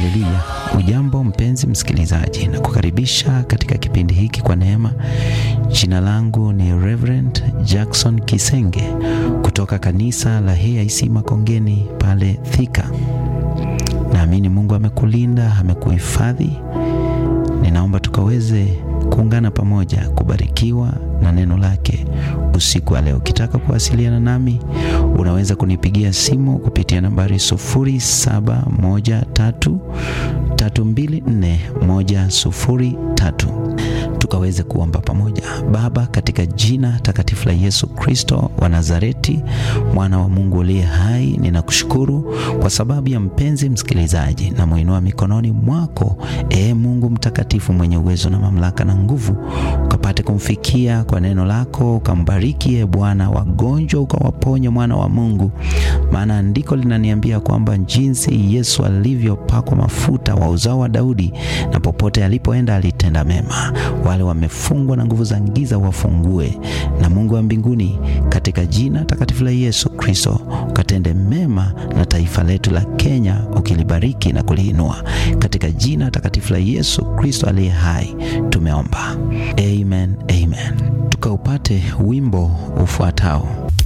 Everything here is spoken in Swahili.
Haleluya! Ujambo mpenzi msikilizaji, na kukaribisha katika kipindi hiki kwa neema. Jina langu ni Reverend Jackson Kisenge kutoka kanisa la AIC Makongeni pale Thika. Naamini Mungu amekulinda, amekuhifadhi. Ninaomba tukaweze kuungana pamoja kubarikiwa na neno lake usiku wa leo. Ukitaka kuwasiliana nami unaweza kunipigia simu kupitia nambari 0713324103 tukaweze kuomba pamoja. Baba, katika jina takatifu la Yesu Kristo wa Nazareti, mwana wa Mungu aliye hai, ninakushukuru kwa sababu ya mpenzi msikilizaji, na muinua mikononi mwako, ee Mungu mtakatifu mwenye uwezo na mamlaka na nguvu, ukapate kumfikia kwa neno lako, ukambariki e Bwana, wagonjwa ukawaponya, mwana wa Mungu, maana andiko linaniambia kwamba jinsi Yesu alivyopakwa mafuta wa uzao wa Daudi, na popote alipoenda alitenda mema. Wale wamefungwa na nguvu za giza wafungue, na Mungu wa mbinguni, katika jina takatifu la Yesu Kristo, ukatende mema na taifa letu la Kenya, ukilibariki na kuliinua, katika jina takatifu la Yesu Kristo aliye hai tumeomba, amen, amen. Tukaupate wimbo ufuatao.